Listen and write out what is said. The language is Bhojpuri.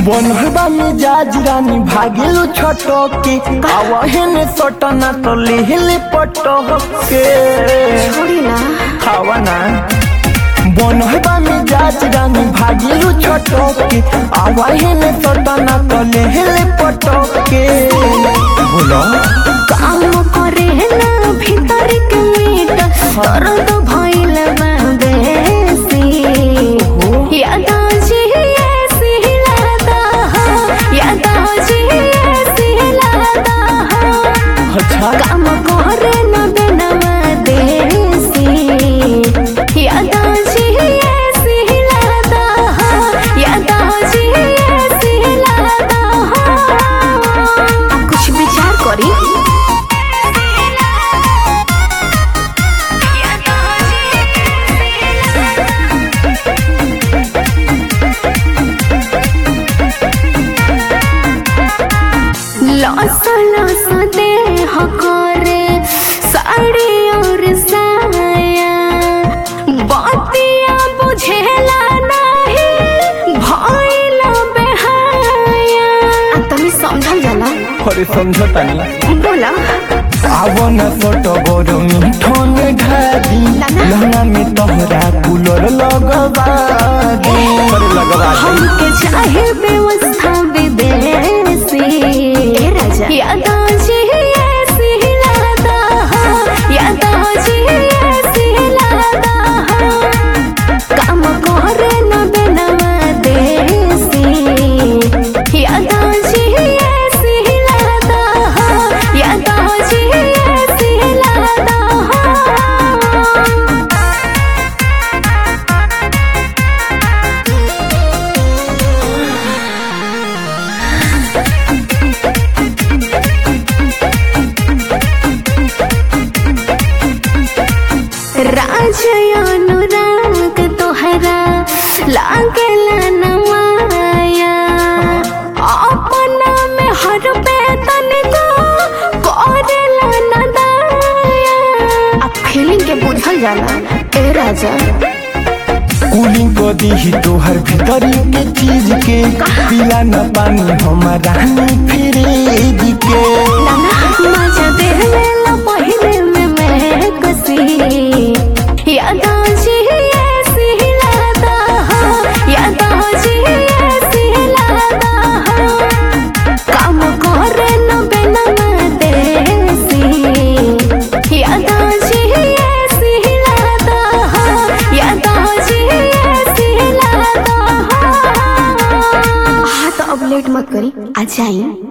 बनहबा मिजाज रानी भागिलु छटके आवहन सटना तो लेहले पटके छोड़ी ना खावा ना बनहबा मिजाज रानी भागिलु छटके आवहन सटना तो लेहले पटके बोलो काम करे ना भीतर के मीट दर्द भइल बा बेसी याद जी ऐसी लादा याद जी ऐसी लादा अच्छा काम करे ना बिनवा देसी याद जी ऐसी लादा याद जी ऐसी लादा कुछ विचार करी लस लस देह करे साड़ी और साया बतिया बुझेला नहीं भइल बेहाया आ तनी समझल जाला अरे समझो तनी बोला आवो न फोटो गोरो मिठोन ढादी लहंगा में तोहरा कूलर लगवा दे अरे लगवा दे हमके चाहे व्यवस्था विदेशी राजा यादा जी ऐसी लादा यादा जी ऐसी लादा काम करे न बिनवा देसी यादा जी ऐसी लादा यादा जी ऐसी लादा राजयानुराग तोहरा लागला न माया अपना में हर बेतन को करेला न दाया अब फीलिंग के बुझल जाला ए राजा कूलिंग को दी तोहर भीतरी के चीज के पिला न पानी हमारा फ्रिज के मजा देला पहले में मैं कसी यादा जी ऐसी लादा यादा जी ऐसी लादा काम करे न बिना देसी यादा जी ऐसी लादा यादा जी ऐसी लादा हाँ तो अब लेट मत करी आ जाइए